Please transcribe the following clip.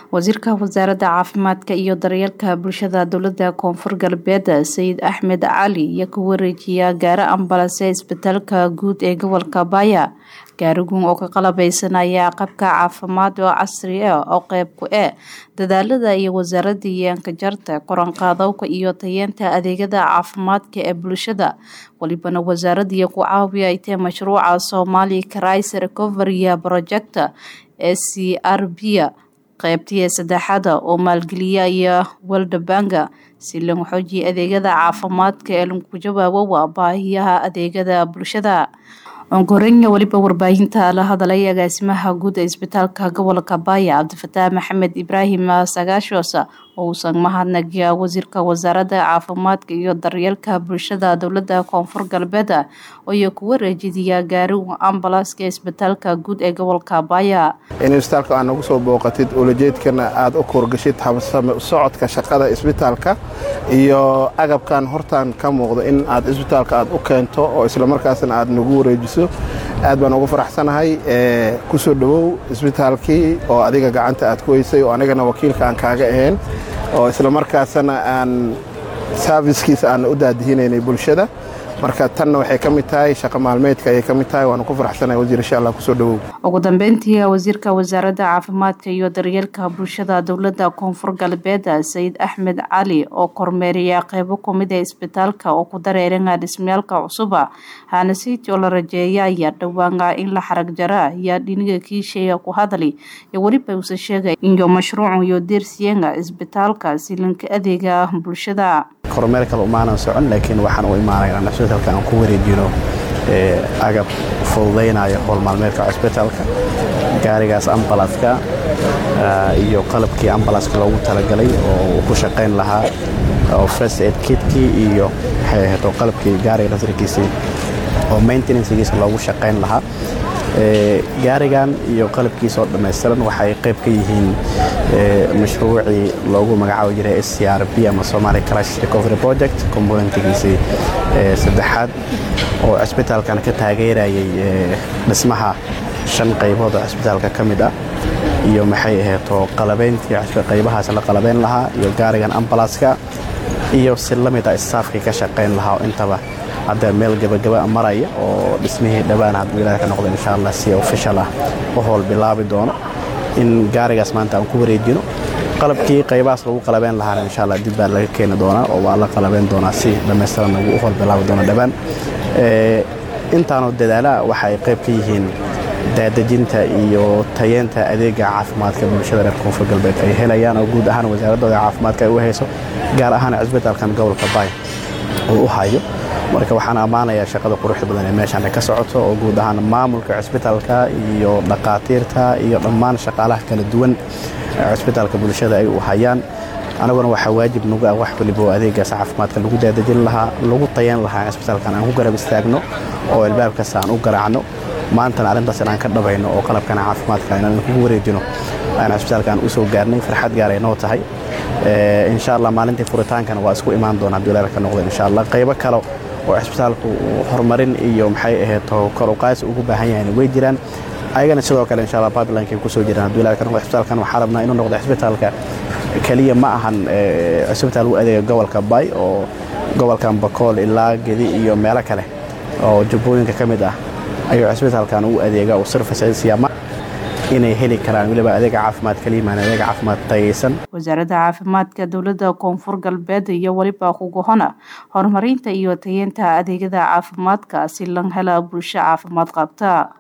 wasiirka wasaaradda caafimaadka iyo daryeelka bulshada dowlada koonfur galbeed sayid axmed cali iyo ku wareejiya gaari ambalase isbitaalka guud ee gobolka baaya gaarigun oo ka qalabeysanaya qabka caafimaad oo casri ah oo qeyb ku ah dadaalada iyo wasaaradda yaanka jarta koranqaadowka iyo tayeenta adeegyada caafimaadka ee bulshada walibana wasaaradii ku caawiya ay tahay mashruuca somali crisis recovery project ee c r b qeybtii saddexaada oo maalgeliya iyo waldabanga si lagu xoojiya adeegyada caafimaadka ee lagu jawaabo waa baahiyaha adeegyada bulshada onkorenya weliba warbaahinta la hadalay agaasimaha guud ee isbitaalka gobolka baaya cabdifataax maxamed ibraahim sagaashoos oo uusan mahadnagiya wasiirka wasaaradda caafimaadka iyo daryeelka bulshada dowlada koonfur galbeed iyo ku wareejidiya gaariga ambalaaska isbitaalka guud ee gobolka baaya in isbitaalka aad nagu soo booqatid ulajeedkana aada u koorgashid habsame socodka shaqada isbitaalka iyo agabkan hortaan ka muuqda in aad isbitaalka aad u keento oo islamarkaasna aad nagu wareejiso aad baan ugu faraxsanahay ku soo dhowow isbitaalkii oo adiga gacanta aad ku weysay oo anigana wakiilka aan kaaga ahayn oo islamarkaasna aan saafiskiisa aan u daadihinaynay bulshada marka tanna waxay ka mid tahay shaqo maalmeedka ayay ka mid tahay waanu ku faraxsanahay wasiir insha allah kusoo dhowow ugu dambeyntii wasiirka wasaaradda caafimaadka iyo daryeelka bulshada dowlada koonfur galbeed sayid axmed cali oo kormeeriya qeybo kumid ee isbitaalka oo ku dareeranga dhismayaalka cusuba hanasiti oo la rajeeya ayaa dhawaanga in la xarag jara ayaa dhiniga kiisheega ku hadli iyo weliba uuse sheegay iyo mashruucu iyo deersiyenga isbitaalka silinka adeega bulshada kormeer kale umaanan socon laakiin waxaan u imaanaya in cisbitaalka aan ku wareejino agab fududaynaya howl maalmeedka cisbitaalka gaarigaas ambalaska iyo qalabkii ambalaska loogu talagalay oo uu ku shaqayn lahaa oo first aid kitkii iyo waxay ahayd oo qalabkii gaariga lasrikiisii oo maintenancegiisa loogu shaqayn lahaa gaarigan iyo qalabkiisa oo dhammaystiran waxay qayb ka yihiin mashruucii loogu magacaabi jiray s c r b ama somali crisis recovery project componentigiisii saddexaad oo cisbitaalkan ka taageerayay dhismaha shan qaybood oo cisbitaalka ka mid ah iyo maxay ahaydoo qalabayntii qaybahaas la qalabayn lahaa iyo gaarigan ambalaska iyo si la mid a istaafkii ka shaqayn lahaa oo intaba hadda meel gebagaba maraya oo dhismihii dhowaan hadduu ilaah ka noqdo insha allah si official ah u howl bilaabi doono in gaarigaas maanta aan ku wareejino qalabkii qaybahaas lagu qalabeyn lahaana insha allah dib baa laga keeni doonaa oo waa la qalabeyn doonaa si dhammaystiran lagu u howl bilaabi doono dhowaan intaanoo dadaalaha waxa ay qayb ka yihiin daadejinta iyo tayeenta adeega caafimaadka bulshada reer koonfur galbeed ay helayaan oo guud ahaan wasaaradooda caafimaadka ay u hayso gaar ahaan cisbitaalkan gobolka baay uu u hayo marka waxaan ammaanayaa shaqada quruxda badan ee meeshaan ka socoto oo guud ahaan maamulka cisbitaalka iyo dhaqaatiirta iyo dhammaan shaqaalaha kala duwan cisbitaalka bulshada ay u hayaan anaguna waxaa waajib nagu ah wax waliba oo adeegaas caafimaadka lagu daadejin lahaa lagu tayan lahaa in cisbitaalkan aan ku garab istaagno oo albaabkaas aan u garaacno maantana arrintaas inaan ka dhabayno oo qalabkan caafimaadka inaan kugu wareejino aan cisbitaalkan u soo gaarnay farxad gaaray noo tahay insha allah maalintii furitaankana waa isku imaan doonaa duleer ka noqdo insha allah qaybo kale oo cisbitaalku horumarin iyo maxay ahayd kor uqaas ugu baahan yahay way jiraan ayagana sidoo kale insha allah pipeline ku soo jiraan duleer ka noqdo cisbitaalkan waxaa rabnaa inuu noqdo cisbitaalka kaliya ma ahan cisbitaal u adeega gobolka bay oo gobolkan bakool ilaa gedi iyo meelo kale oo jubbooyinka ka mid ah ayuu cisbitaalkan u adeega oo servicesiyama inay heli karaan weliba adeega caafimaad kaliyamaan adeega caafimaad tayaysan wasaaradda caafimaadka dowlada koonfur galbeed iyo weliba kugohona horumarinta iyo tayeenta adeegyada caafimaadka si lan hela bulsho caafimaad qabta